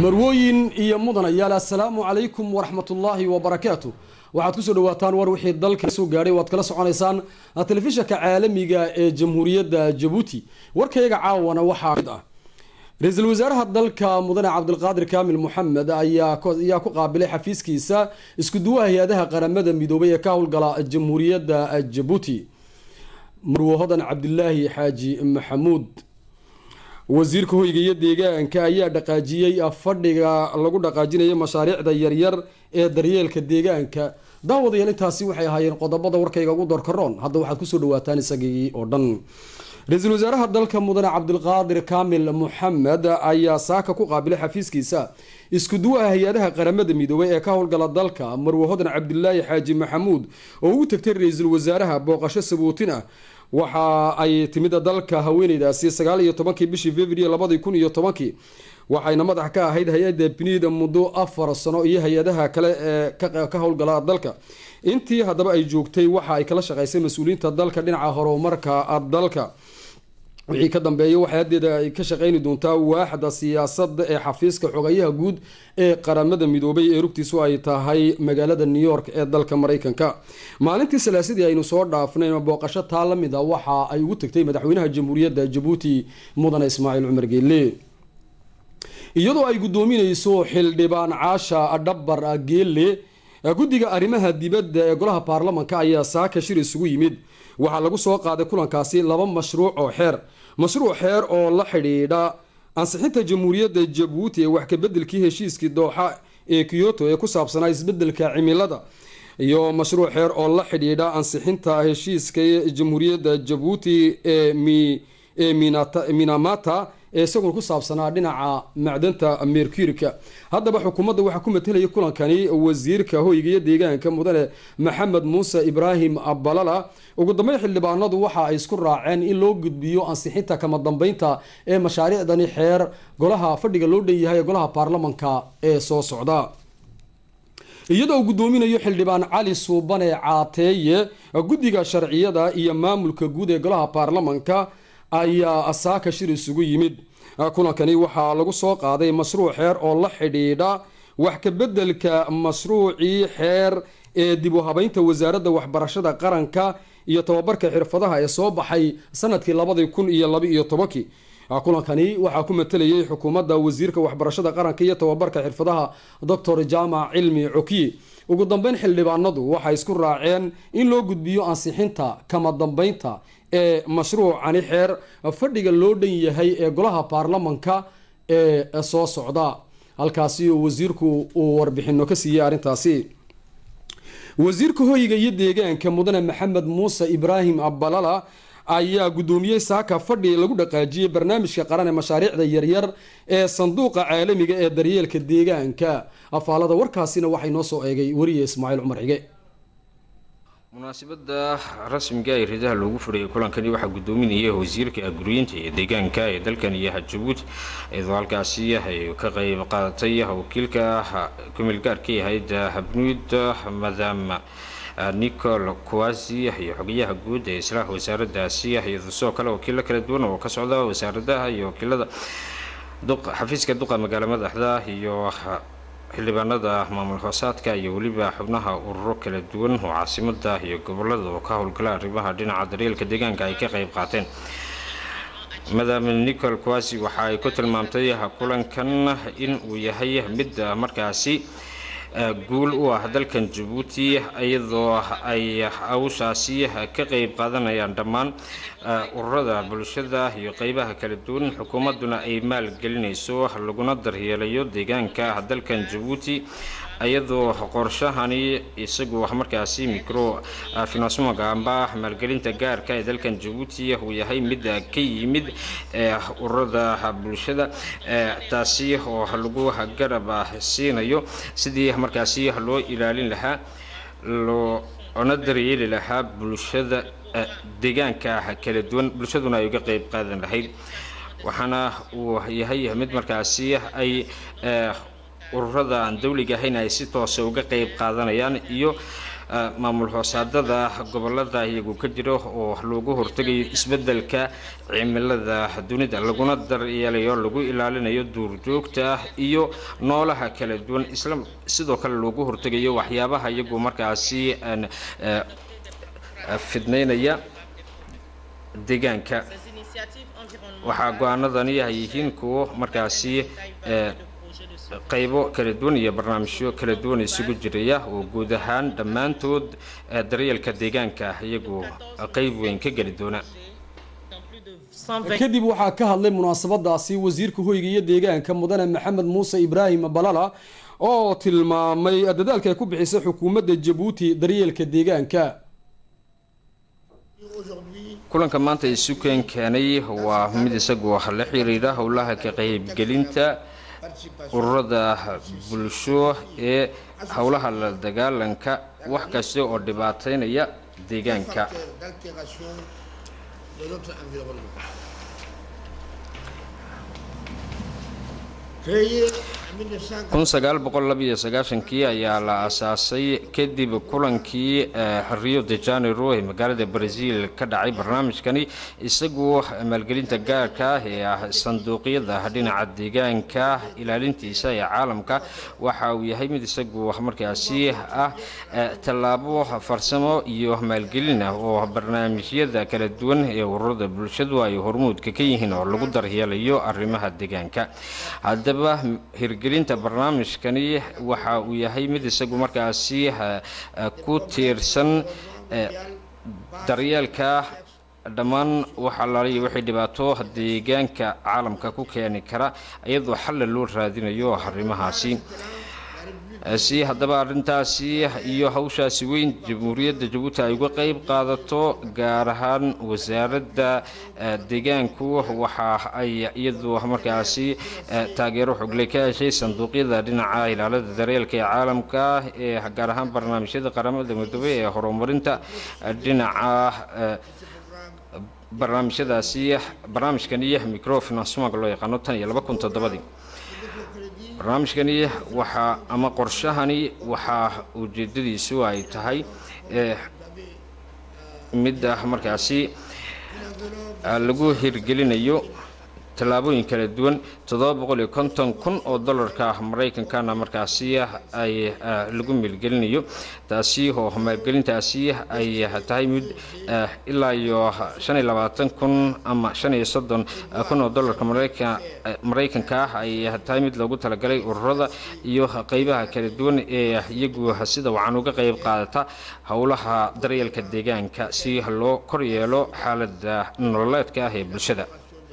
marwooyin iyo mudanayaal assalaamu calaykum waraxmatullaahi wabarakaatu waxaad kusoo dhawaataan war wixii dalka soo gaadhay waad kala soconaysaan telefishanka caalamiga ee jamhuuriyadda jabuuti warkayaga caawana waxaa mid ah ra-iisul wasaaraha dalka mudane cabdilqaadir kaamil moxamed ayaa ku qaabilay xafiiskiisa isku duwaha hay-adaha qaramada midoobay ee ka howlgala jamhuuriyadda jabuuti marwo hodan cabdilaahi xaaji maxamuud wasiirka hoyga iyo deegaanka ayaa dhaqaajiyey fadhiga lagu dhaqaajinayo mashaariicda yaryar ee daryeelka deegaanka daawadayaal intaasi waxay ahaayeen qodobada warkayga ugu doorkaroon hadda waxaad kusoo dhawaataan isagii oo dhan ra-iisul wasaaraha dalka mudane cabdilqaadir kaamil moxamed ayaa saaka ku qaabilay xafiiskiisa isku duwaha hay-adaha qaramada midoobay ee ka howlgala dalka marwe hodan cabdilaahi xaaji maxamuud oo ugu tagtay ra-iisul wasaaraha booqasho sabuutin ah waxa ay timid dalka haweeneydaasi sagaal iyo tobankii bishii february labadii kun iyo tobankii waxayna madax ka ahayd hay-adda biniida muddo afar sano iyo hay-adaha kale ee ka howlgala dalka intii haddaba ay joogtay waxa ay kala shaqeysay mas-uuliyiinta dalka dhinaca horumarka dalka wixii ka dambeeya waxay haddeeda ay ka shaqeyni doontaa waaxda siyaasadda ee xafiiska xogayaha guud ee qaramada midoobay ee rugtiisu ay tahay magaalada new york ee dalka mareykanka maalintii salaasadii aynu soo dhaafnay booqasho taa la mid a waxa ay ugu tagtay madaxweynaha jamhuuriyadda jabuuti mudane ismaaciil cumar geelle iyadoo ay guddoomineyso xildhibaan caasha dhabar geelle guddiga arrimaha dibadda ee golaha baarlamanka ayaa saaka shir isugu yimid waxaa lagu soo qaaday kulankaasi laba mashruuc oo xeer mashruuc xeer oo la xidhiidha ansixinta jamhuuriyadda jabuuti ee wax kabedelkii heshiiskii dooxa ee kyoto ee ku saabsanaa isbedelka cimilada iyo mashruuc xeer oo la xidhiidha ansixinta heshiiska jamhuuriyadda jabuuti ee minamata ee isaguna ku saabsanaa dhinaca macdanta mercurika haddaba xukuumadda waxaa ku matelaya kulankani wasiirka hoyga iyo deegaanka mudane maxamed muuse ibraahim abalala ugu dambeyn xildhibaanadu waxa ay isku raaceen in loo gudbiyo ansixinta kama dambeynta ee mashaariicdani xeer golaha fadhiga loo dhan yahay ee golaha baarlamanka ee soo socda iyadoo uu guddoominayo xildhibaan cali suubane caateeye guddiga sharciyada iyo maamulka guud ee golaha baarlamanka ayaa saaka shir isugu yimid kulankani waxaa lagu soo qaaday mashruuc xeer oo la xidhiidha wax kabedelka mashruucii xeer ee dib u habeynta wasaaradda waxbarashada qaranka iyo tababarka xirfadaha ee soo baxay sanadkii labadii kun iyo laba iyo tobankii kulankani waxaa ku matelayay xukuumadda wasiirka waxbarashada qaranka iyo tababarka xirfadaha doctor jaamac cilmi cokiye ugu dambeyn xildhibaanadu waxay isku raaceen in loo gudbiyo ansixinta kama dambeynta ee mashruucani xeer fadhiga loo dhan yahay ee golaha baarlamanka ee soo socda halkaasi wasiirku uu warbixino ka siiyey arrintaasi wasiirka hoyga iyo deegaanka mudane maxamed muuse ibraahim abalala ayaa guddoomiyey saaka fadhi lagu dhaqaajiyey barnaamijka qaran ee mashaariicda yaryar ee sanduuqa caalamiga ee daryeelka deegaanka afaalada warkaasina waxay noo soo eegay weriye ismaaciil cumar xige munaasabada rasmiga ee ridaha loogu furayay kulankani waxaa guddoominaya wasiirka guriyinta iyo deegaanka ee dalkan iyo jabuuti iyadoo halkaasi ay ka qeyb qaadatay wakiilka kumilgaarka ahayd habnuud madam nicol kuwasi iyo xogayaha guud ee islaaha wasaaradaasi iyadoo sidoo kale wakiilo kala duwan oo ka socda wasaaradaha iyo wakiilada xafiiska duqa magaalo madaxda iyo xildhibaanada maamul hoosaadka iyo weliba xubnaha ururo kala duwan oo caasimada iyo gobolada oo ka howlgala arrimaha dhinaca daryeelka deegaanka ay ka qeyb qaateen madam nicol kuwasi waxa ay ku tilmaamtay kulankan in uu yahay mid markaasi guul u ah dalkan jabuuti iyadoo ay hawshaasi ka qeyb qaadanayaan dhammaan ururada bulshada iyo qeybaha kala duwan xukuumadduna ay maalgelinayso laguna daryeelayo deegaanka dalkan jabuuti iyadoo qorshahani isagu markaasi micro finansmoga amba maalgelinta gaarka ee dalkan jabuuti uu yahay mid ka yimid ururada bulshada taasi oo lagu garab siinayo sidii markaasi loo ilaalin lahaa loona daryeeli lahaa bulshada deegaanka kala duwan bulshaduna ay uga qeyb qaadan lahayd waxaana uu yahay mid markaasi ay ururada aan dawliga ahayn ay si toosa uga qeyb qaadanayaan iyo maamul hoosaadada gobolada iyagu ka jiro oo loogu hortegayo isbedelka cimilada dunida laguna daryeelayo lagu ilaalinayo duurjoogta iyo noolaha kala duwan isla sidoo kale loogu hortegayo waxyaabaha iyagu markaasi fidnaynaya deegaanka waxaa go-aanadani ay yihiin kuwo markaasi qaybo kala duwan iyo barnaamijyo kala duwan isugu jiraya oo guud ahaan dhammaantood daryeelka deegaanka iyagu qayb weyn ka geli doona kadib waxaa ka hadlay munaasabadaasi wasiirka hoyga iyo deegaanka mudane maxamed muuse ibraahim balala oo tilmaamay dadaalka ay ku bixisay xukuumadda jabuuti daryeelka deegaanka kulanka maanta isu keen keenay waa mid isagu la xiriira howlaha ka qaybgelinta ururada bulsho ee howlaha la dagaalanka wax kasta oo dhibaateynaya deegaanka kun sagaal boqol labiyo sagaashankii ayaa la asaasay kadib kulankii rio de janeiro ee magaalada brazil ka dhacay barnaamijkani isagu maalgelinta gaarka ah ee ah sanduuqyada dhinaca deegaanka ilaalintiisa ee caalamka waxa uu yahay mid isagu markaasi ah tallaabo farsamo iyo maalgelin ah oo barnaamijyada kala duwan ee ururada bulshadu ay hormuudka ka yihiin oo lagu daryeelayo arrimaha deegaanka haddaba hirgelinta barnaamijkani waxa uu yahay mid isagu markaasi ku tiirsan daryeelka dhammaan waxa laaliya wixii dhibaato deegaanka caalamka ku keeni kara iyadoo xalla loo raadinayo arrimahaasi si haddaba arrintaasi iyo hawshaasi weyn jamhuuriyadda jabuuti ay uga qayb qaadato gaar ahaan wasaaradda deegaanku waxa ay iyadu markaasi taageero xogle ka heshay sanduuqyada dhinaca ilaalada daryeelka ee caalamka ee gaar ahaan barnaamijyada qaramada midoobey ee horumarinta dhinaca barnaamijyadaasi barnaamijkani microfinancement loo yaqaano tan iyo laba kun toddobadii barnaamijkani waxaa ama qorshahani waxaa ujeedadiisu ay tahay midda markaasi lagu hirgelinayo tallaabooyin kala duwan toddoba boqol iyo konton kun oo dollarka maraykankana markaasi ay lagu maalgelinayo taasi oo maalgelintaasi ay tahay mid ilaa iyo shan iyo labaatan kun ama shan iyo soddon kun oo dollarka maraykanka ah ay tahay mid loogu talagalay ururada iyo qeybaha kala duwan ee iyagu sida wacan uga qeyb qaadata howlaha daryeelka deegaanka si loo kor yeelo xaalada nololeedka ah ee bulshada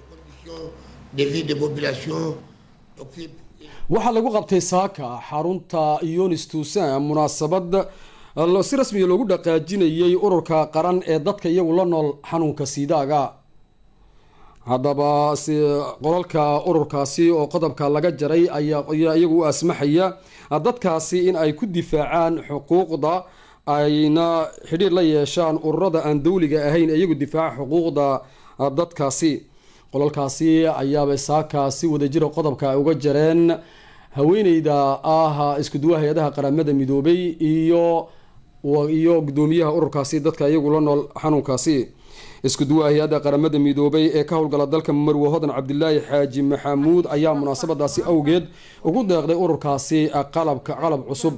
waxaa lagu qabtay saaka xarunta yonis tuusan munaasabad si rasmiya loogu dhaqaajinayay ururka qaran ee dadka iyagu la nool xanuunka siidaaga haddaba qolalka ururkaasi oo qodobka laga jaray ayaa iyagu u asmaxaya dadkaasi in ay ku difaacaan xuquuqda ayna xidhiir la yeeshaan ururada aan dawliga ahayn iyagu difaaca xuquuqda dadkaasi qolalkaasi ayaabay saaka si wadajira qodobka ay uga jareen haweeneyda ah iskuduwaha hay-adaha qaramada midoobay iyo iyo gudoomiyaha ururkaasi dadka iyagu la nool xanuunkaasi iskuduwaha hay-adda qaramada midoobay ee ka howlgala dalka marwe hodan cabdilaahi xaaji maxamuud ayaa munaasabadaasi awgeed ugu deeqday ururkaasi qalabka qalab cusub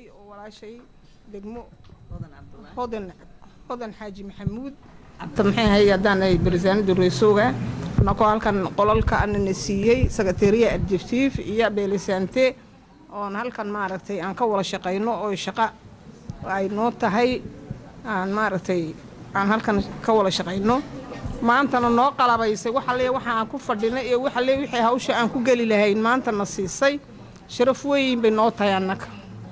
hodan xaaji maxamuud abta maxay ahayd haddaan ay barisaanada reesooga anakoo halkan qolalka anana siiyey sakateriya adjectif iyo beelisante oon halkan maaragtay aan ka wada shaqayno oo shaqo ay noo tahay aan maaragtay aan halkan ka wada shaqayno maantana noo qalabaysay waxalle waxa aan ku fadhinay iyo waxalle wixii hawsha aan ku geli lahayn maantana siisay sharaf weyn bay noo tahay annaga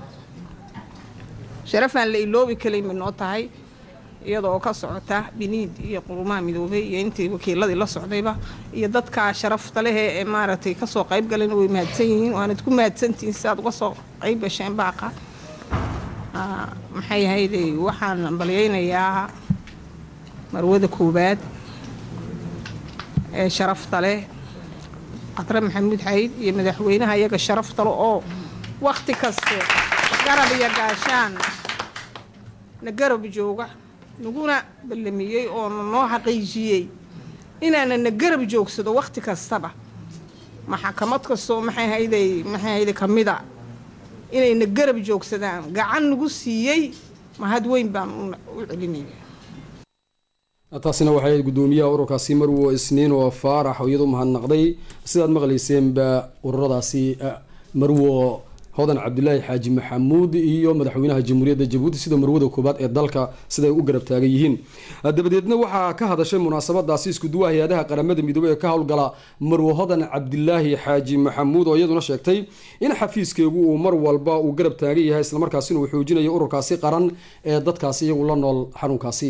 sharafaan la iloobi kalayn bay noo tahay iyada oo ka socota biniid iyo qurumaha midoobay iyo intii wakiiladii la socdayba iyo dadkaa sharafta leh ee maaragtay kasoo qayb galayna way mahadsan yihiin waanad ku mahadsantihiin si aad uga soo qayb gasheen baaqa maxay ahayday waxaan balyaynayaa marwada koowaad ee sharafta leh qadre maxamuud xayd iyo madaxweynaha iyaga sharafta leh oo wakhti kaste garab iyo gaashaan na garab jooga naguna ballamiyey oo noo xaqiijiyey inaana na garab joogsado wakhti kastaba maxakamad kastoo maxay hayday maxay hayday ka mida inay na garab joogsadaan gacan nagu siiyey mahad weyn baan u celinaya taasina waxay ahayd guddoomiyaha ururkaasi marwo isniin oo faarax oo iyadu mahadnaqday sidaad maqlayseenba ururadaasi marwo hodan cabdilaahi xaaji maxamuud iyo madaxweynaha jamhuuriyadda jabuuti sida marwada koobaad ee dalka siday u garab taagan yihiin dabadeedna waxaa ka hadashay munaasabadaasi iskuduwa hay-adaha qaramada midoobey ee ka howlgala marwo hodan cabdilaahi xaaji maxamuud oo iyaduna sheegtay in xafiiskeegu uu mar walba uu garab taagan yahay islamarkaasina uu xoojinayo ururkaasi qaran ee dadkaasi iyagu la nool xanuunkaasi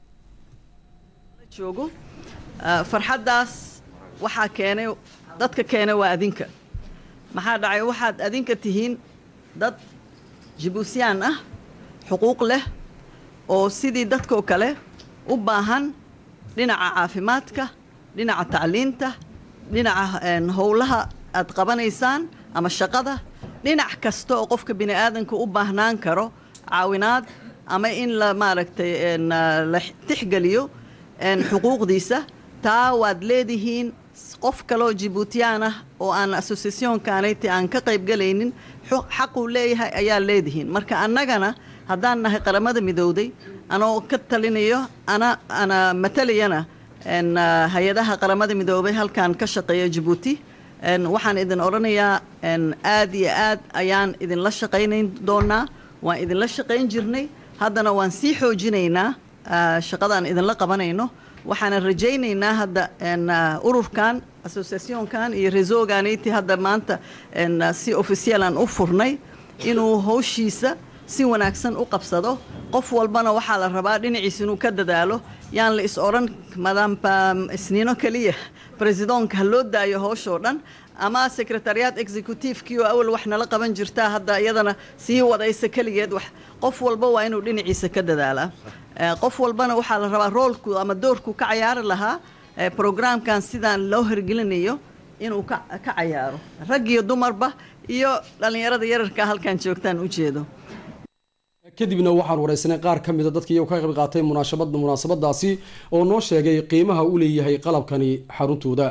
joogo farxaddaas waxaa keenay dadka keenay waa adinka maxaa dhacay waxaad adinka tihiin dad jibuusyaan ah xuquuq leh oo sidii dadkoo kale u baahan dhinaca caafimaadka dhinaca tacliinta dhinaca howlaha aad qabanaysaan ama shaqada dhinac kasta oo qofka bini aadanka u baahnaan karo caawinaad ama in la maaragtay la tixgeliyo xuquuqdiisa taa waad leedihiin qof kaloo jibuutiyaan ah oo aan associationkaanayti aan ka qaybgalaynin xaquu leeyahay ayaa leedihiin marka annagana haddaan nahay qaramada midowday anoo ka talinayo ana ana matalayana hay-adaha qaramada midoobay halkan ka shaqeeya jabuuti waxaan idin odhanayaa aad iyo aad ayaan idinla shaqaynayn doonaa waan idinla shaqayn jirnay haddana waan sii xoojinaynaa shaqadaan idinla qabanayno waxaanan rajaynaynaa hadda ururkan associationkan iyo resoganiti hadda maanta si officialan u furnay inuu howshiisa si wanaagsan u qabsado qof walbana waxaa la rabaa dhinaciisa inuu ka dadaalo yaan la is odhan madamba isniino keliya bresidoonka ha loo daayo howshoo dhan ama secretariat executivekii oo awal wax nala qaban jirtaa hadda iyadana sii wadaysa keligeed wax qof walba waa inuu dhinaciisa ka dadaalaa qof walbana waxaa la rabaa roolku ama doorku ka cayaari lahaa programkan sidaan loo hirgelinayo inuu ka cayaaro rag iyo dumarba iyo dhallinyarada yararka halkan joogtaan ujeedo kadibna waxaan wareysanay qaar ka mida dadkii iyagu ka qayb qaatay munaasabad munaasabadaasi oo noo sheegay qiimaha u leeyahay qalabkani xaruntooda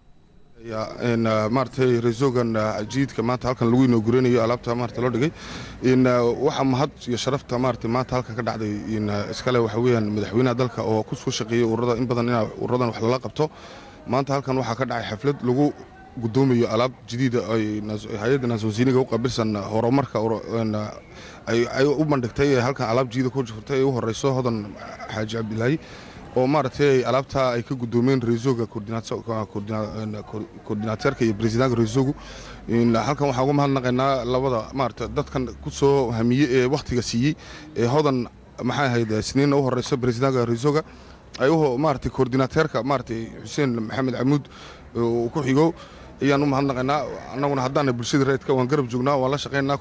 maaratay resogan jiidka maanta halkan lagu inauguranayo alaabta maarata loo dhigay waxaa mahad iyo sharafta maarata maanta halkan ka dhacday iskale waxa weeyaan madaxweynaha dalka oo ku soo shaqeeyay ururada in badan in ururadan wax lala qabto maanta halkan waxaa ka dhacay xaflad lagu gudoomayo alaab jadiida ay hay-adda naaswasiiniga u qabilsan horumarka ay u bandhigtay halkan alaab jiida ku jirtay ay u horeyso hodan xaaji cabdilaahi oo maaragtay alaabtaa ay ka gudoomeen resoga koordinateerka iyo bresidanka resogu halkan waxaan uga mahadnaqaynaa labada maarata dadkan ku soo hamiye ee wakhtiga siiyey ee hodan maxay ahayd sniinna u horeyso bresidanka resoga ay maarata koordinateerka maaratay xuseen maxamed camuud uu ku xigo ayaan u mahadnaqaynaa annaguna haddaana bulshada reedka waan garab joognaa waan la shaqaynaa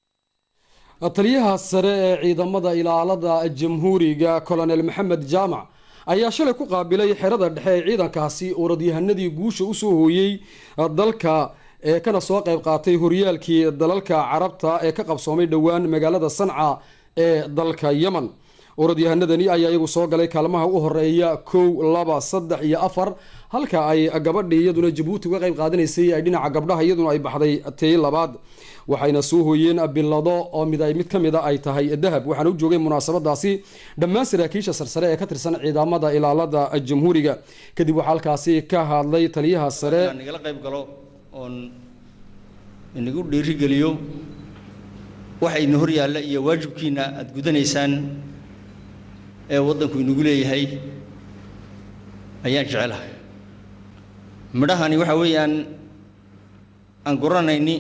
taliyaha sare ee ciidamada ilaalada jamhuuriga colonel maxamed jaamac ayaa shalay ku qaabilay xerada dhexe ee ciidankaasi orodyahanadii guusha usoo hooyey dalka ee kana soo qayb qaatay horyaalkii dalalka carabta ee ka qabsoomay dhowaan magaalada sanca ee dalka yemen orodyahanadani ayaa iyagu soo galay kaalmaha u horeeya kow laba saddex iyo afar halka ay gabadhii iyaduna jabuuti uga qayb qaadanaysay ay dhinaca gabdhaha iyaduna ay baxday tii labaad waxayna soo hooyeen bilado oo mid ay mid ka mida ay tahay dahab waxaana u joogay munaasabadaasi dhammaan saraakiisha sarsare ee ka tirsan ciidamada ilaalada jamhuuriga kadib waxaa halkaasi ka hadlay taliyaha sare nagala qayb galo oon inagu dhiirigeliyo waxa idin hor yaalla iyo waajibkiina aada gudanaysaan ee waddanku inagu leeyahay ayaan jecelahay midhahani waxa weeyaan aan guranayni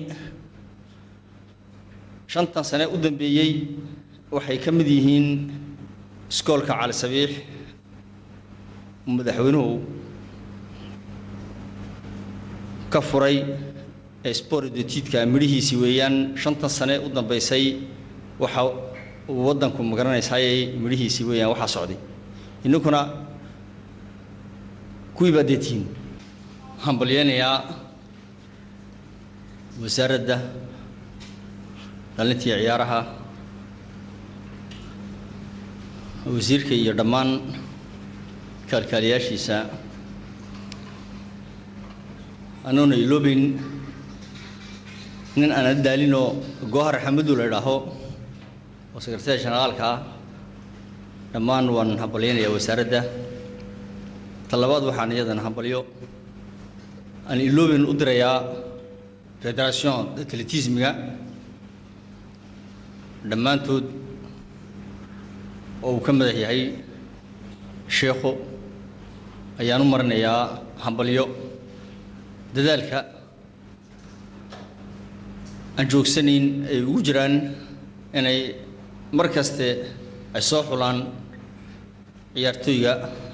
shantan sane u dambeeyey waxay ka mid yihiin iskoolka cali sabiix madaxweynuhu ka furay ee sportdotidka midhihiisii weeyaan shantan sane u dambaysay waxa uu waddanku magaranaysaayay midhihiisii weeyaan waxaa socday inninkuna kuwii baa deetihiin waxaan balyeynayaa wasaaradda dhalintii ciyaaraha wasiirka iyo dhammaan kaalkaaliyaashiisa anoona iloobeyn nin aanala daalinoo goohar xamadu la idhaaho oo sekretariya generaalka ah dhammaan waan hambalyaynayaa wasaaradda talabaad waxaan iyadana hambalyo aan iloobeyn u dirayaa federation atletismiga dhammaantood oo uu ka madax yahay sheekhu ayaan u marinayaa hambalyo dadaalka aan joogsanayn ay ugu jiraan inay mar kaste ay soo xulaan ciyaartooyga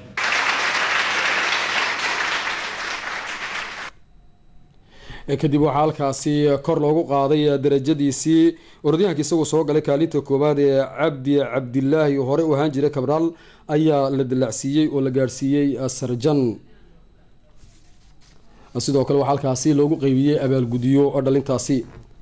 kadib waxaa halkaasi kor loogu qaaday darajadiisii orodyahanka isagoo soo galay kaalinta koowaad ee cabdi cabdilaahi hore u ahaan jiray kabraal ayaa la dallacsiiyey oo la gaadhsiiyey sarjan sidoo kale waxaa halkaasi loogu qeybiyey abaalgudyo dhalintaasi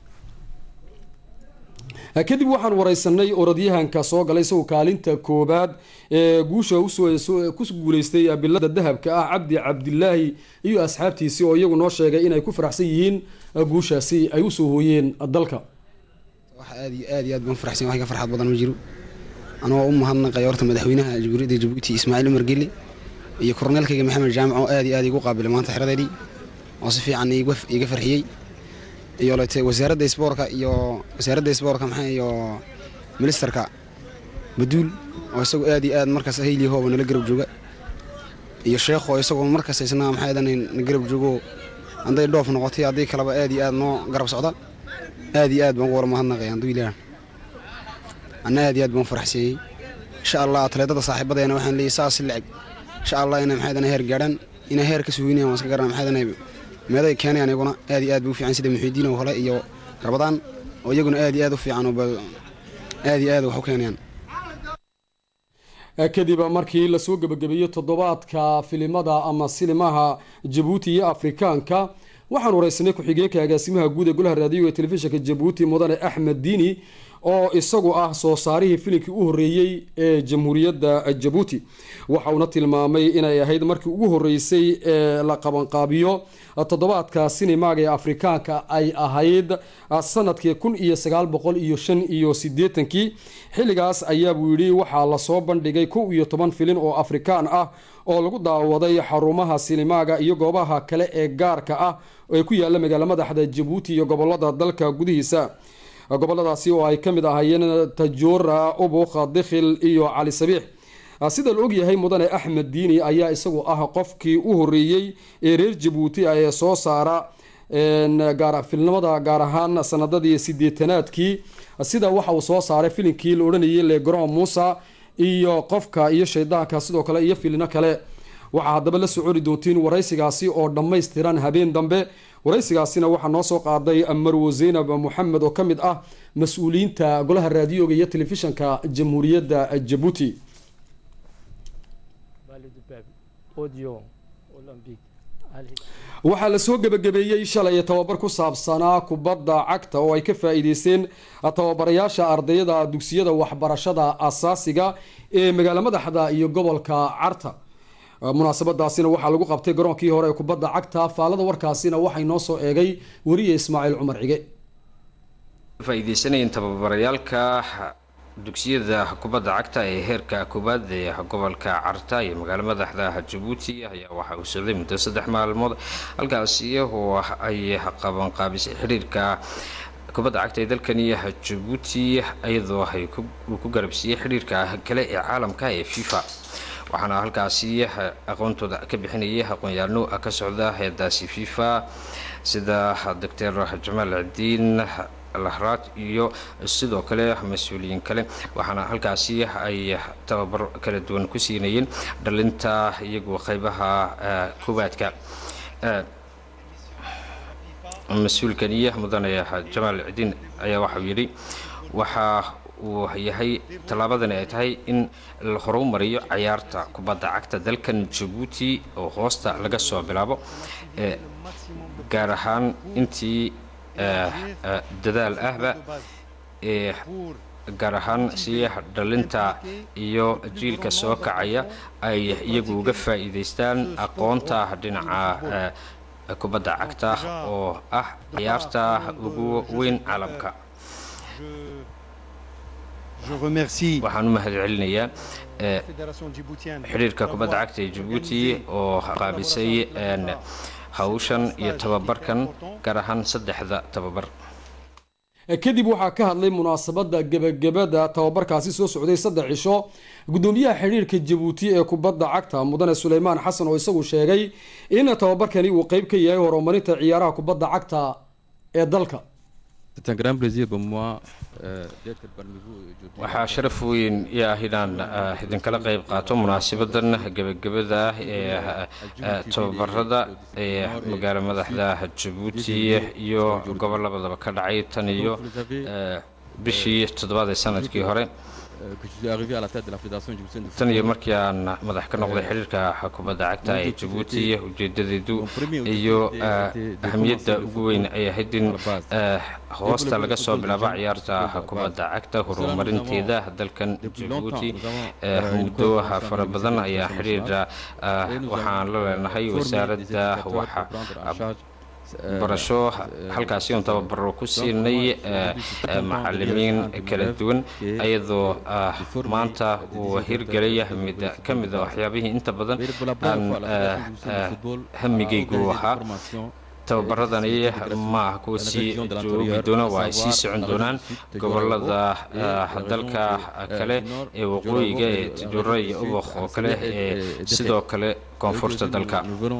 kadib waxaan wareysanay orodyahanka soo galay isagoo kaalinta koobaad ee guusha ku guuleystay bilada dahabka ah cabdi cabdilaahi iyo asxaabtiisii oo iyagu noo sheegay inay ku faraxsan yihiin guushaasi ay usoo hooyeen dalka waxa aad iyo aad iyo aad baan faraxsan wax ka farxad badan ma jiro anoo u mahadnaqay horta madaxweynaha jamhuuriyadda jabuuti ismaaciil umar geli iyo korneelkayga maxamed jaamac oo aad iyo aad igu qaabilay maanta xeradeedii oo si fiican iga farxiyey iyo lete wasaaradda isboorka iyo wasaaradda isboorka maxaa iyo ministerka baduul oo isagoo aad iyo aad markaas hayli hooba nala garab jooga iyo sheekho isagoo markaas isna maxaa na garab joogo hadday dhoof noqotay haddii kaleba aad iyo aad noo garab socda aad iyo aad baan ugu war mahadnaqay handuu ilaah anna aad iyo aad baan faraxsiiyey insha allah atleetada saaxiibadeena waxaan leeyahay saas lacag insha allah inay maxaa heer gaadhaan inay heer ka suginayaan waan iska garan maxaa meeday keenayaan iyaguna aad iyo aad bay u fiican sida muxiidiin oo kale iyo rabadaan oo iyaguna aad iyo aad u fiican oo aad iyo aad wax u keenayaan kadib markii lasoo gebagabeeyey toddobaadka filimada ama silimaha jabuuti iyo afrikaanka waxaan wareysanay ku-xigeenka agaasimaha guud ee golaha raadiyoga ee telefishinka jabuuti mudane axmed diini oo isagu ah soo saarihii filimkii u horreeyey ee jamhuuriyadda jabuuti waxa uuna tilmaamay inay ahayd markii ugu horreysay ee la qabanqaabiyo toddobaadka sinimaaga ee afrikaanka ay ahayd sanadkii kun iyo sagaal boqol iyo shan iyo sideetankii xilligaas ayaabuu yidhi waxaa lasoo bandhigay kow iyo toban filin oo afrikaan ah oo lagu daawaday xarumaha sinimaaga iyo goobaha kale ee gaarka ah ee ku yaala magaala madaxda jabuuti iyo gobolada dalka gudihiisa goboladaasi oo ay ka mid ahaayeen tajoora ubukha dikhil iyo cali sabiix sida la ogyahay mudane axmed diini ayaa isagu ah qofkii u horeeyey ee reer jabuuti ee soo saara filnimada gaar ahaan sanadadii sideetanaadkii sida waxa uu soo saaray filimkii la odhanayay legron musa iyo qofka iyo shaydaanka sidoo kale iyo filino kale waxaa haddaba la soconi doontiin waraysigaasi oo dhammaystiran habeen dambe waraysigaasina waxaa noo soo qaaday marwo zaynab moxamed oo ka mid ah mas-uuliyiinta golaha raadiyoga iyo telefishanka jamhuuriyadda jabuuti waxaa lasoo gebagabeeyey shalay tababar ku saabsanaa kubadda cagta oo ay ka faa-iideysteen tababarayaasha ardayada dugsiyada waxbarashada asaasiga ee magaala madaxda iyo gobolka carta munaasabadaasina waxaa lagu qabtay garoonkii hore ee kubadda cagta faalada warkaasina waxay noo soo eegay weriye ismaaciil cumar cige faa-iideysanayeen tababarayaalka dugsiyada kubadda cagta ee heerka koowaad ee gobolka carta iyo magaalo madaxda jabuuti ayaa waxa uu socday muddo saddex maalmood halkaasi oo ay qabanqaabisay xiriirka kubadda cagta ee dalkani jabuuti iyadoo uu ku garabsiiyey xiriirka kale ee caalamka ee fifa waxaana halkaasi aqoontooda ka bixinayay aqoon-yaalno ka socda heedaasi fifa sida doctor jamaal cidiin lahraad iyo sidoo kale mas-uuliyiin kale waxaana halkaasi ay tababar kala duwan ku siinayeen dhalinta iyagoo qeybaha koowaadka mas-uulkani mudane jamaal cidiin ayaa waxauu yidhi waxaa uu yahay tallaabadani ay tahay in la horumariyo cayaarta kubadda cagta dalkan jabuuti oo hoosta laga soo bilaabo gaar ahaan intii dadaal ahba ee gaar ahaan si dhalinta iyo jiilka soo kacaya ay iyagu uga faa'iidaystaan aqoonta dhinaca kubadda cagta oo ah ciyaarta ugu weyn caalamka waxaan u mahad celinayaa xidhiirka kubadda cagta ee jabuuti oo qaabisay hawshan iyo tababarkan gaar ahaan saddexda tababar kadib waxaa ka hadlay munaasabada gebagabada tababarkaasi soo socday saddex cisho gudoomiyaha xidhiirka jabuuti ee kubadda cagta mudane suleymaan xasan oo isagu sheegay in tababarkani uu qeyb ka yahay horumarinta ciyaaraha kubadda cagta ee dalka waxaa sharaf weyn i ah inaan idinkala qayb qaato munaasabadan gebagabada ah ee tababarada ee magaalo madaxda jabuuti iyo gobolabadaba ka dhacay tan iyo bishii toddobaad ee sanadkii hore tan iyo markii aan madax ka noqday xiriirka kubadda cagta ee jabuuti ujeedadeedu iyo ahamiyadda ugu weyn ay ahayd in hoosta laga soo bilaabo ciyaarta kubadda cagta horumarinteeda dalkan jabuuti muddo fara badan ayaa xidhiira waxaan la leenahay wasaaradda barasho halkaasi oon tababaro ku siinay macalimiin kala duwan ayadoo maanta uu hirgelay mid ka mida waxyaabihii inta badan aan hamigaygu ahaa tababaradani ma ah kuwa sii joogi doona waa ay sii socon doonaan gobolada dalka kale ee waqooyiga ee tijuro iyo ubakh oo kale ee sidoo kale koonfurta dalka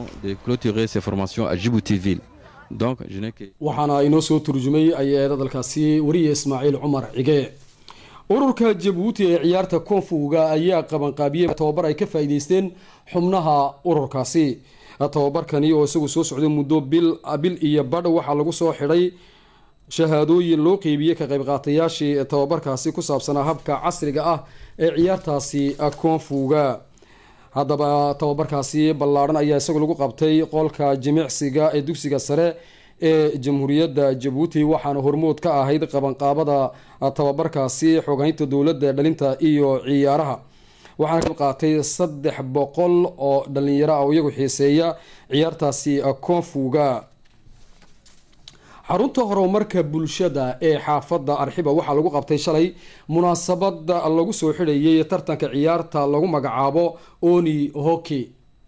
waxaana inoo soo turjumay ayaeeda dalkaasi wariye ismaaciil cumar cige ururka jabuuti ee ciyaarta koonfuga ayaa qabanqaabiyey tababar ay ka faa'iideysteen xubnaha ururkaasi tababarkani oo isagu soo socday muddo bil iyo badh waxaa lagu soo xidhay shahaadooyin loo qeybiyey ka qaybqaatayaashii tababarkaasi ku saabsanaa habka casriga ah ee ciyaartaasi koonfuga haddaba tababarkaasi ballaadhan ayaa isagu lagu qabtay qolka jimicsiga ee dugsiga sare ee jamhuuriyadda jabuuti waxaana hormood ka ahayd qabanqaabada tababarkaasi xogaynta dowladda dhalinta iyo ciyaaraha waxaana ka qaatay saddex boqol oo dhalinyaro ah oo iyagu xiiseeya ciyaartaasi koonfuga xarunta horumarka bulshada ee xaafadda arxiba waxaa lagu qabtay shalay munaasabada lagu soo xidhayay tartanka ciyaarta lagu magacaabo oni hockey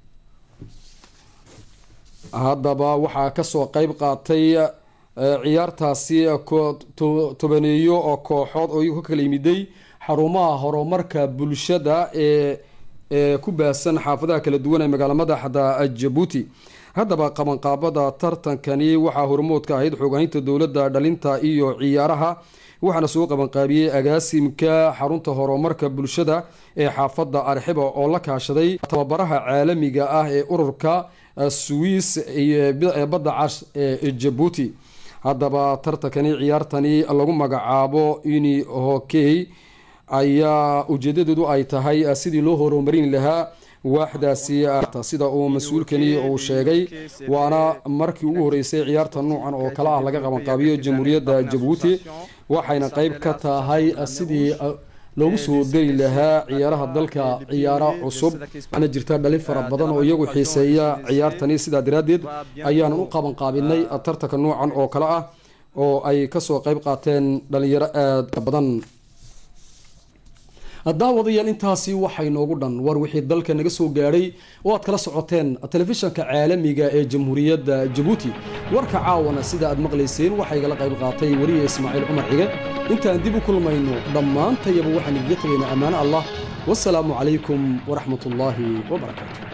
haddaba waxaa kasoo qeyb qaatay ciyaartaasi tobaneeyo oo kooxood oo iyagu ka kala yimiday xarumaha horumarka bulshada ee ee ku baahsan xaafadaha kala duwan ee magaala madaxda jabuuti haddaba qabanqaabada tartankani waxaa hormood ka ahayd xoogahinta dowladda dhalinta iyo ciyaaraha waxaana soo qabanqaabiyey agaasimka xarunta horumarka bulshada ee xaafadda arxiba oo la kaashaday tababaraha caalamiga ah ee ururka swiss ee badda cas ee jabuuti haddaba tartankani ciyaartani lagu magacaabo uni hokey ayaa ujeedadeedu ay tahay sidii loo horumarin lahaa waaxdaasi sida uu mas-uulkani uu sheegay waana markii ugu horeysay ciyaarta nuucan oo kale ah laga qabanqaabiyo jamhuuriyadda jabuuti waxayna qeyb ka tahay sidii loogu soo dari lahaa ciyaaraha dalka ciyaaro cusub waxaana jirta dhalin fara badan oo iyagu xiiseeya ciyaartani sidaa daraaddeed ayaanan u qabanqaabinay tartanka nuucan oo kale ah oo ay kasoo qeyb qaateen dhalinyaro aada badan daawadayaal intaasi waxay noogu dhan war wixii dalka naga soo gaadhay oo aad kala socoteen telefishanka caalamiga ee jamhuuriyadda jabuuti warka caawana sida aad maqlayseen waxaa igala qayb qaatay wariye ismaaciil cumar cige intaan dib u kulmayno dhammaantayaba waxaan idiga tegaynaa ammaano allah wasalaamu calaykum waraxmat ullaahi wabarakaatu